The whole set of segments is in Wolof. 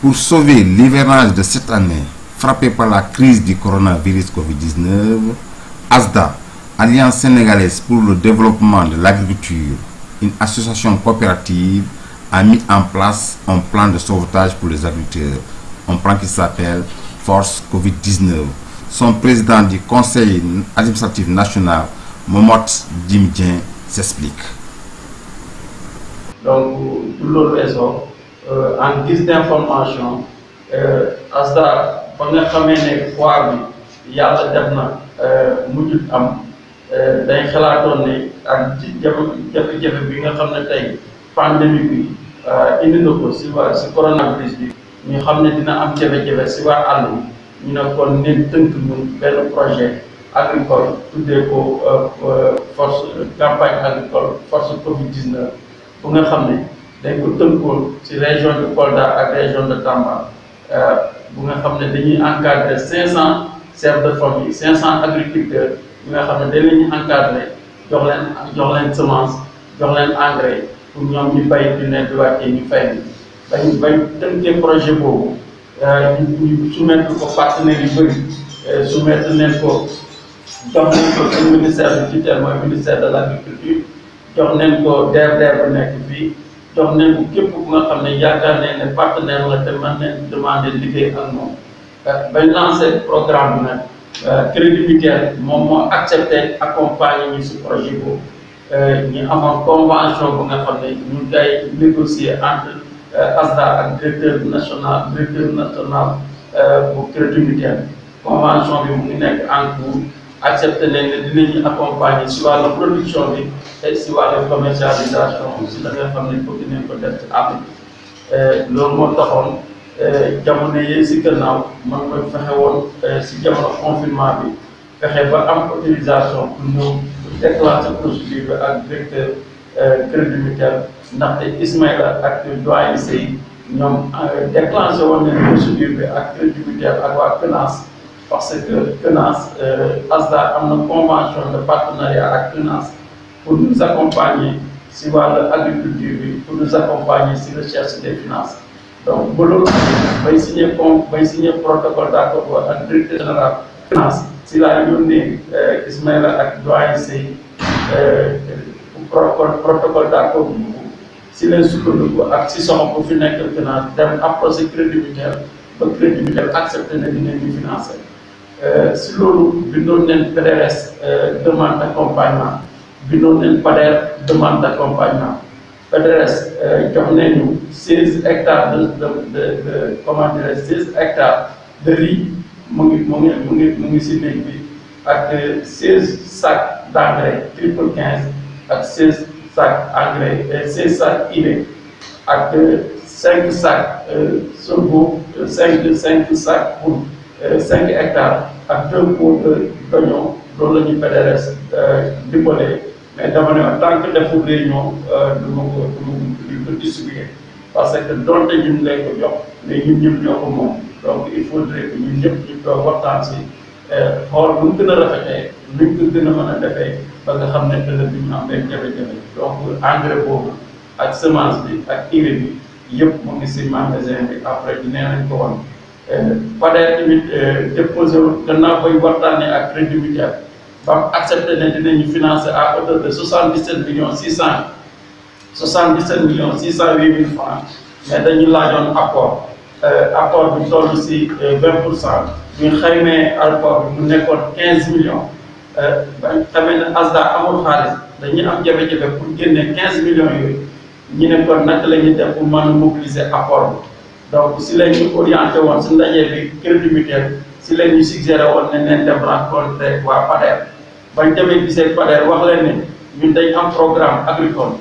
Pour sauver l'hivernage de cette année, frappé par la crise du coronavirus Covid-19, ASDA, Alliance sénégalaise pour le développement de l'agriculture, une association coopérative, a mis en place un plan de sauvetage pour les agriculteurs, un plan qui s'appelle Force Covid-19. Son président du conseil administratif national, Momot Dimdien, s'explique. Donc, tout le réseau, euh, en guise d'information, euh, ASDA, ba nga xamee ne foire bi yàlla def na mujjut am dañ xalaatoon ne ak jafe-jafe bi nga xam ne tey pandémie bi indi na ko si waa si coronavirus bi ñu xam ne dina am jafe-jafe si waa àll bi ñu ne kon neen tënk ñun benn projet agricole tuddee ko force campagne agricole force Covid 19 bu nga xam ne dañ ko tënkoon si région de Kolda ak région de Tamba bu nga xam ne dañuy encadrer 500 chefs de famille 500 agriculteurs ñi nga xam ne dañ leen encadrer jox leen jox leen semence jox leen engrais pour ñoom ñu bay di ne di wàccee ñu fay ni bañ bañ tënkee projet boobu ñu ñu soumettre ko partenaires yu bëri soumettre nañ ko jox nañ ko suñu ministère du tutelle mooy ministère de l' agriculture jox nañ ko DRDR bu nekk fii jox nañ ko képp ku nga xam ne yaakaar nañ ne partenaire la te mën nañ demander liggéey ak moom bañ lancé programme bi nag crédit mutuel moom moo accepté accompagner ñu si projet boobu ñu amoon convention bu nga xam ne ñu ngi koy négocier entre ASDA ak directeur national directeur national bu crédit mutuel convention bi mu ngi nekk en cours accepté nañ ne dinañu accompagner si wàllu production bi et si wàllu commercialisation si la nga xam ne bëgg nañ ko def ci àll bi loolu moo taxoon jamono yi si gannaaw man ma fexe woon si jamono confinement bi fexe ba am autorisation pour ñëw déclencher procédure bi ak directeur crédit mutuel ndaxte Ismaïla ak doyen Sey ñoom déclenché woon nañ procédure bi ak crédit mutuel ak waa CNAAS parce que CNAAS ASDA am na convention de partenariat ak CNAAS pour nous accompagner si wàllu agriculture bi pour nous accompagner si recherche des finances donc ba loolu bay signé com bay signé protocole d' accord ak directeur général finance si laa yónnee Ismaïla ak doyen Sey protocole d' accord boobu si leen sukkandiku ak si soxla bu fi nekk finance dem approché crédit mutuel ba crédit mutuel accepté na dinañ ñu financé si loolu bindoon nañ PDRS demande d' accompagnement bindoon nañ PADER demande d' accompagnement PDRS jox nañu seize hectares de de de de comment dirais seize hectares de riz mu ngi mu ngi mu ngi mu ngi si néeg bi ak seize sacs d' engrais triple quinze ak seize sacs engrais seize sacs urée ak cinq sacs sorgho cinq cinq sacs pour cinq hectares ak deux pots de d'oignon loolu la ñuy PDRS dimbalee mais dama ne tant que deful réunion du ma ko du ma ko distribuer parce que donte ñun lay ko jox mais ñun ñëpp ñoo ko moom donc il faudrait que ñun ñëpp ñu toog waxtaan si xool bu ñu gën a rafetee luñ ko gën a mën a defee ba nga xam ne ëllëg bi ñu am benn jafe-jafe donc engrais boobu ak semence bi ak urée bi yëpp mu ngi si magasin bi après nee nañ ko woon PADER tamit déposé wu gannaaw bay waxtaanee ak crédit mutuel ba mu accepté ne dinañu financer à hauteur de soixante dix sept millions six cent soixante dix sept millions six cent huit mille francs mais dañu laajoon apport apport bi toll si vingt pour cent ñu xaymee apport bi mu nekkoon quinze millions ba xamee ne ASDA amul xaalis dañuy am jafe-jafe pour génne quinze millions yooyu ñu ne kon naka la ñuy def pour mën a mobiliser apport bi donc si la ñu orienté woon si ndaje bi crédit mutuel si la ñu suggéré woon ne neen dem rencontré waa PADER bañ demee gisee PADER wax leen ne ñun dañ am programme agricole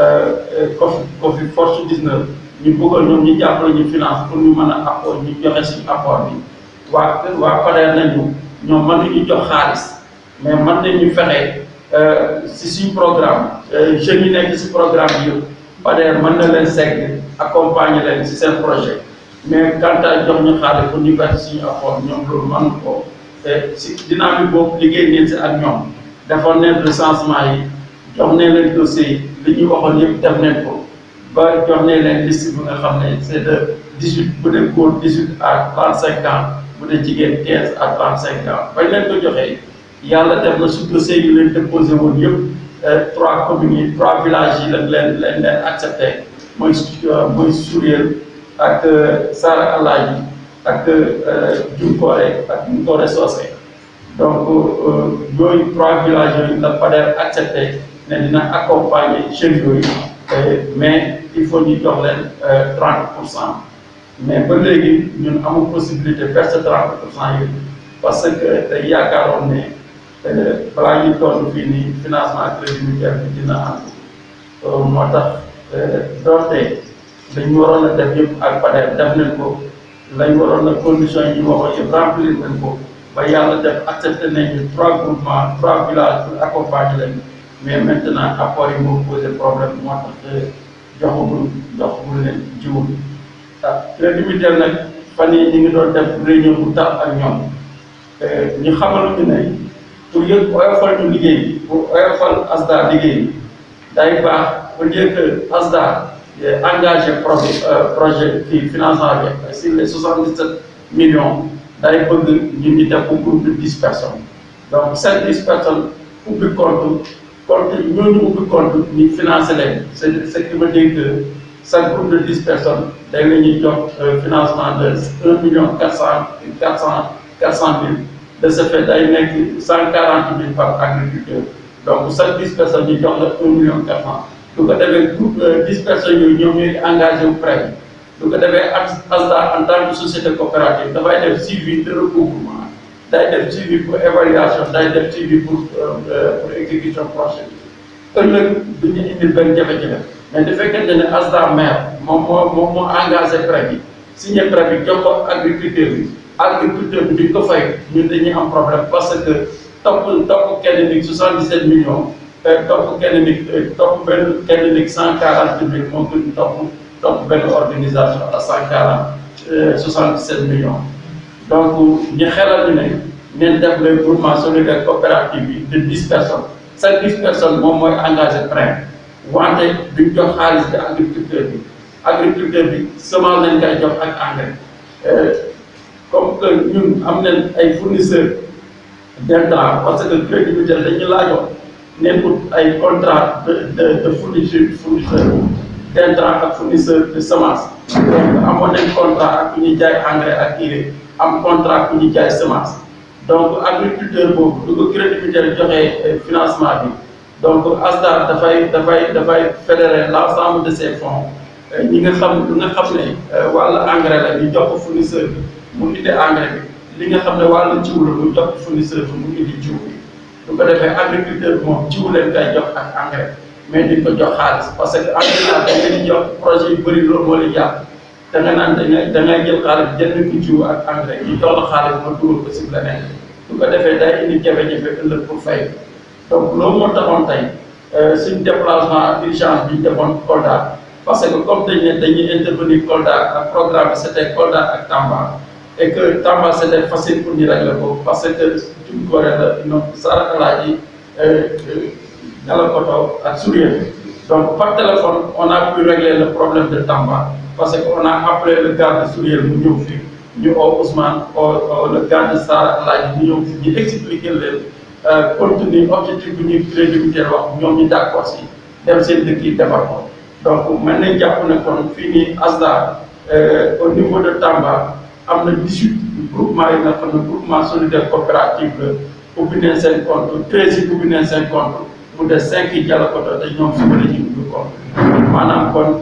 COFI COFI force 19 ñu bëggoon ñoom ñu jàppale ñu finance pour ñu mën a apport ñu joxe suñu apport bi waa waa PADER nañu ñoom mën nañu jox xaalis mais mën nañu fexe si suñu programme jeunes yi nekk si programme bi yëpp PADER mën na leen segg accompagner leen si seen projet mais quant à jox ñu xaalis pour ñu verser suñu apport ñoom loolu mën ko te si dynamique boobu liggéey ngeen si ak ñoom defoon neen recensement yi jox ne leen dossier yi li ñuy waxoon yëpp def neen ko ba jox ne leen liste bi nga xam ne c' est de dix-huit bu dee góor dix-huit à trente-cinq ans bu dee jigéen quinze à trente-cinq ans bañ leen ko joxee yàlla def na su dossier yi leen déposé woon yëpp trois communes yi trois villages yi lañ leen leen leen accepté mooy mooy Souriel ak Sara Alaaji ak Junkoore ak Junkoore Socé donc yooyu trois villages yooyu la PADER accepté ne dina accompagner jeunes yooyu mais il faut ñu jox leen trente pour cent mais ba léegi ñun amul possibilité verser trente pour cent yooyu parce que day yaakaaroon ne balaa ñuy toll fii nii financement crédit mutuel bi dina am moo tax doonte dañu waroon a def yëpp ak PADER def nañ ko lañ waroon a conditions yi ñu waxoon yëpp remplir nañ ko ba yàlla def accepté nañu trois groupements trois villages pour accompagner leen mais maintenant apport yi moo posé problème moo tax joxagul joxagul leen jiwu bi ah crédit mutuel nag fan yii ñu ngi doon def réunion bu tax ak ñoom ñu xamal ñu ne pour yëg oyofal ñu liggéey pour oyofal ASDA liggéey day baax au lieu que ASDA engagé projet projet kii financement bi sur les soixante dix sept millions day bëgg ñun ñu def ko groupe de dix personnes donc cinq dix personnes ubbi compte compte ñooñu ubbi compte ñu financé leen c' est ce qui veut dire que chaque groupe de dix personnes day la ñuy jox financement de un million quatre cent quatre cent quatre cent mille de ce fait day nekk cent quarante mille par agriculteur donc chaque dix personnes ñu jox la un million quatre cent du ko defee groupe dix personnes yooyu ñoom ñooy engagé wu prêt du ko defee ASDA en tant que société coopérative dafay def suivi de recouvrement day def suivi pour évaluation day def suivi pour pour exécution projet bi ëllëg du ñu indil benn jafe-jafe mais du fekkente ne ASDA maire moom moo moom moo engagé prêt bi signé prêt bi jox ko agriculteur bi agriculteur bi duñ ko fay ñun dañuy am problème parce que topp topp kenn nit 77 millions topp kenn nit topp benn kenn nit 140 mille moo gën topp topp benn organisation à 140 77 millions donc ñu xelal ñu ne neen def le groupement solidaire coopérative bi de 10 personnes chaque 10 personnes moom mooy engagé prêt wante duñ jox xaalis bi agriculteur bi agriculteur bi semence lañ koy jox ak engrais comme que ñun am nañ ay fournisseurs d'intrants parce que crédit mutuel dañu laajoon neen ut ay contrat de de de fourniture fournisseur d'intrants ak fournisseur de semence donc amoon nañ contrat ak ku ñuy jaay engrais ak urée am contrat ku ñuy jaay semence donc agriculteur boobu du ko crédit mutuel joxee financement bi donc ASDA dafay dafay dafay fédérer l'ensemble de ces fonds ñi nga xam li nga xam ne wàllu engrais la ñu jox ko fournisseur bi mu indi engrais bi li nga xam ne wàllu jiw la mu jox ko fournisseur bi mu indi jiw bi du ko defee agriculteur bi moom jiw leen koy jox ak engrais mais duñ ko jox xaalis parce que en général dañ leen di jox projet yu bëri loolu moo leen jàpp da nga naan da ngay da ngay jël xaalis jënd ko jiw ak engrais ñu jox la xaalis ma dugal ko si leneen du ko defee day indi jafe-jafe ëllëg pour fay donc loolu moo taxoon tey suñ déplacement urgence bi ñu defoon Kolda parce que comme dañ ne dañuy intervenir Kolda ak programme bi c'était Kolda ak Tamba et que Tamba c'était facile pour ñu régler ko parce que Junkoore la ñoom Sara Alaaji Dialokoto ak Souriel donc par téléphone on a pu régler le problème de Tamba parce que on a appelé le gars de Souriel mu ñëw fii ñu oo Ousmane oo le gars de Sara Alaaji ñu ñëw fii ñu expliquer leen contenu objectif bu ñuy crédit mutuel wax ñoom ñu d'accord si dem seen dëkk yi defar ko donc mën nañ jàpp ne kon fii nii ASDA au niveau de Tamba am na 18 groupement yi nga xam ne groupement solidaire coopérative la ubbi nañ seen compte 13 yi ubbi nañ seen compte mu des 5 yi Dialokoto te ñoom suba la ñuy ubbi compte maanaam kon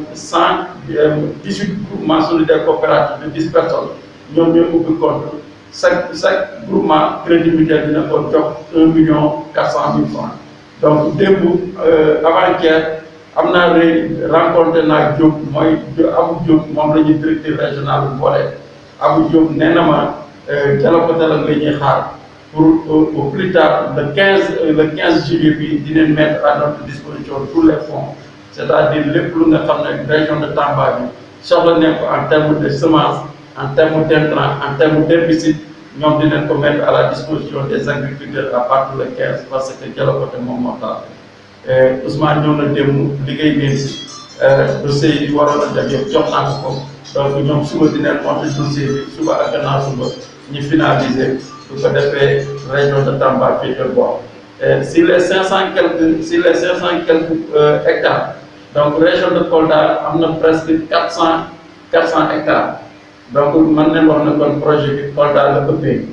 118 groupement solidaire coopérative de 10 personnes ñoom ñooy ubbi compte chaque chaque groupement crédit mutuel dina ko jox 1 million 400 mille francs donc démb avant-hier am naa ré rencontré naa Diop mooy Abou Diop moom la ñuy directeur régional bu boole Abou Diop nee na ma Dialokoto la ñuy xaar pour au plus tard le 15 le 15 juillet bi dinañ mettre à notre disposition tous les fonds c'est-à-dire lépp lu nga xam ne région de Tamba bi soxla nañ ko en termes de semence en termes d'intrants en termes d'herbicide ñoom dinañ ko mettre à la disposition des agriculteurs à partir le 15 parce que Dialokoto moom moo tax Ousmane ñëw na démb liggéey ngeen si dossier yi waroon a def yëpp jox naa ko ko donc ñoom suba dinañ monter dossier bi suba ak gannaaw suba ñu finaliser su ko defee région de Tamba fii de bon si les cinq cent quelques si les cinq cent quelques hectares donc région de Kolda am na presque quatre cent quatre cent hectares donc man nañ wax ne kon projet bi Kolda la ëppee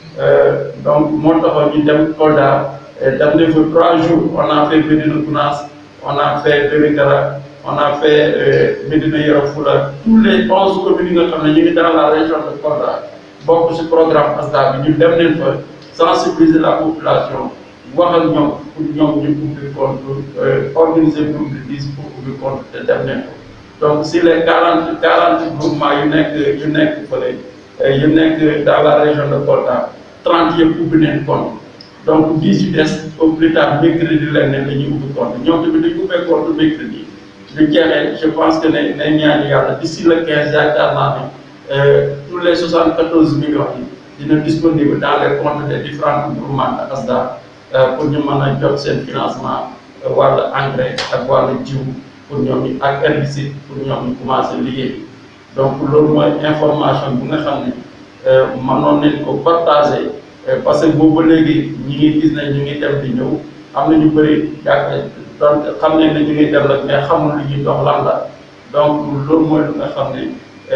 donc moo taxoon ñu dem Kolda def nañ fa trois jours on a fait Médina Gounass on a fait Vélingara on a fait Médina Yoro Foulah tous les onze communes yi nga xam ne ñu ngi dans la région de Kolda bokk ci programme ASDA bi ñu dem nañ fa sensibiliser la population wax ak ñoom pour ñoom ñu ubbi compte organiser groupe de dix pour ubbi compte te dem nañ ko donc si les quarante quarante groupements yu nekk yu nekk fële yu nekk dans la région de Kolda trente yëpp ubbi nañ compte donc dix yu des au plus tard mercredi leen ne la ñuy ubbi compte ñoom tamit dañu ubbee compte mercredi lu jeexee je pense que ne ne ñaan yàlla d'ici le quinze yaakaar naa ne tous les soixante quatorze millions yi dina disponible dans les comptes des différents groupements de ASDA pour ñu mën a jot seen financement wàllu engrais ak wàllu jiw pour ñoom ñu ak herbicide pour ñoom ñu commencé liggéey donc loolu mooy information bu nga xam ne mënoon nañ ko partager parce que boobu ba léegi ñi ngi gis ne ñu ngi dem di ñëw am na ñu bëri yàgg donc xam nañ ne ñu ngi dem rek mais xamul lu ñuy dox lan la donc loolu mooy lu nga xam ne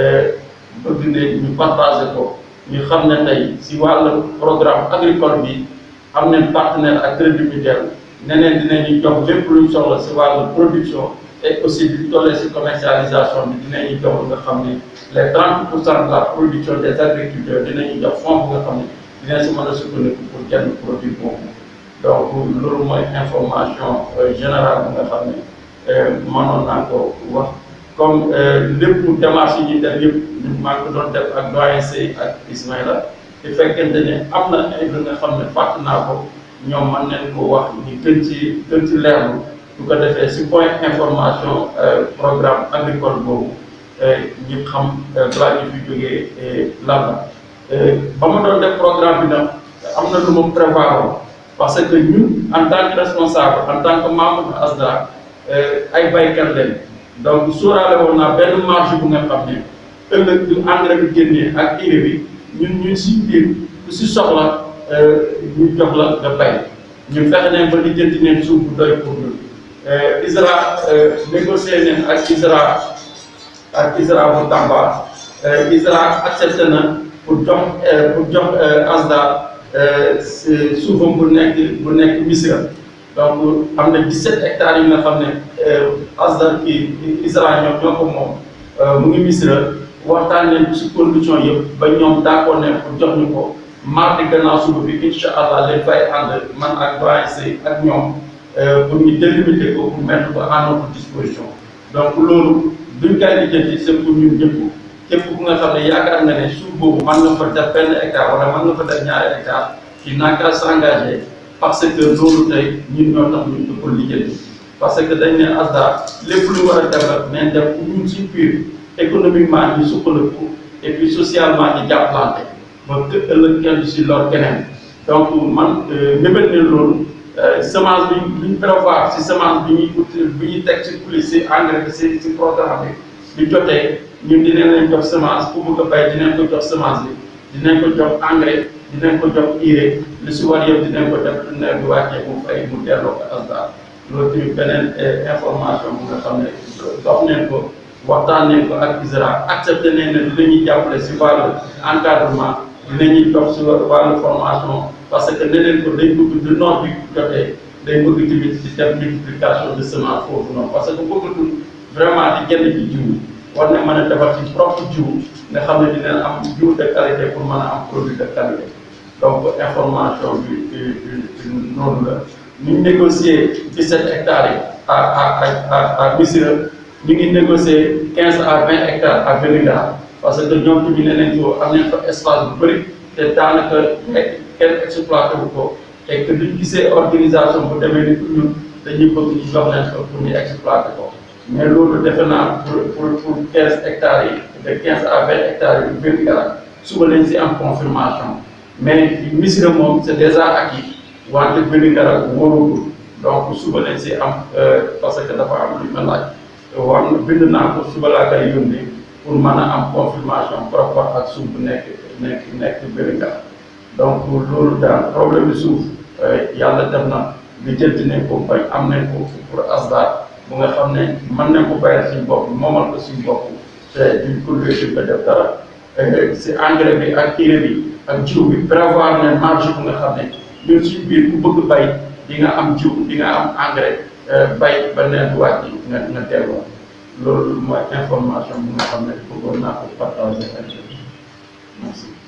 bëgg ne ñu partager ko ñu xam ne tey si wàllu programme agricole bi am nañ partenaire ak crédit mutuel neneen dinañu jox lépp luñ soxla si wàllu production et aussi di tollee si commercialisation bi dinañu jox nga xam ne les 30 pour cent de la production des agriculteurs dinañu jox fonds bu nga xam ne dinañ si mën a sukkandiku pour jënd produit boobu donc loolu mooy information générale bu nga xam ne mënoon naa ko wax comme lépp démarche yi ñuy def yëpp ñu maa ngi ko doon def ak doyen Sey ak Ismaïla te fekkente ne am na ay lu nga xam ne fàtt naa ko ñoom mën nañ ko wax ñu gën ci gën ci leerlu su ko defee si point information programme agricole boobu ñu xam balaa ñu fi jógee lan la ba ma doon def programme bi nag am na lu ma prévoir parce que ñun en tant que responsable en tant que membre de ASDA ay baykat lañ donc sóoraale woon naa benn marge bu nga xam ne ëllëg du engrais bi génnee ak urée bi ñun ñun si biir ku si soxla ñu jox la nga bay ñu fexe ne ba lijjanti neen suuf bu doy pour ñun ISRA négocié neen ak ISRA ak ISRA bu Tamba ISRA accepté na pour jox pour jox ASDA suufam bu nekk bu nekk Missirah donc am na 17 hectares yi nga xam ne ASDA kii ISRA ñoom ñoo ko moom mu ngi Missirah waxtaan leen ci condition yëpp ba ñoom d'accord ne pour jox ñu ko mardi gannaaw suba bi incha allah leen fay ànd man ak doyen Sey ak ñoom pour ñu délimiter ko pour mettre ko à notre disposition donc loolu duñ koy lijjanti c'est pour ñun ñëpp képp ku nga xam ne yaakaar nga ne suuf boobu mën nga fa def benn hectare wala mën nga fa def ñaari hectare ci naka s'engager parce que loolu tey ñun ñoo tax ñu ko lijjanti parce que dañ ne ASDA lépp lu war a def rek nañ def pour ñun suñ biir économiquement ñu suqaliku et puis socialement ñu jàppalante ba ëllëg kenn du si lor keneen donc man mébét ne loolu semence bi bi ñu prévoir si semence bi ñuy ut bi ñuy teg si pli si engrais bi si si programme bi bi jotee ñun dinañ leen jox semence ku bëgg a bay dinañ ko jox semence bi dinañ ko jox engrais dinañ ko jox urée lu si war yëpp dinañ ko def nawet bi wàccee mu fay mu delloo ko ASDA loolu tamit beneen information bu nga xam ne dox neen ko waxtaan nañ ko ak ISRA accepté nañ ne dinañuy jàppale si wàllu encadrement dinañuy jox si wàllu formation parce que neneen ko dañ bëgg du noor bi jotee day bëgg tamit di def multiplication de semence foofu noonu parce que bëggatul vraiment di jënd ci jiw war na mën a defar ci propre jiw nga xam ne dina am jiw de qualité pour mën a am produit de qualité donc information bi noonu la ñu ngi négocier 17 hectares yi à à à à Missirah ñu ngi négocier 15 à 20 hectares à Vélingara parce que ñoom tamit ne nañ ko am nañ fa espace bu bëri te daanaka kenn exploité wu ko et que duñ gisee organisation bu demee ni ñun dañuy bëgg ñu jox leen ko pour ñu exploité ko mais loolu defe naa pour pour pour 15 hectares yi de 15 à 20 hectares yi Vélingara suba lañ si am confirmation mais Missirah moom c'est déjà acquis wante Vélingara wóorul donc suba lañ si am parce que dafa am lu ma laaj war na bind naa ko suba laa koy yónnee pour mën a am confirmation par rapport ak suuf bu nekk nekk nekk Vélingara donc loolu daal problème bi suuf yàlla def na li jënd nañ ko bañ am nañ ko pour ASDA bu nga xam ne mën nañ ko bayal suñu bopp moomal ko suñu bopp te duñ ko luy di ko def dara si engrais bi ak urée bi ak jiw bi prévoir ne marge bu nga xam ne ñun suñu biir ku bëgg bay di nga am jiw di nga am engrais bay ba nawet wàcc nga nga delloo loolu mooy information bu nga xam ne bëggoon naa ko partager ak merci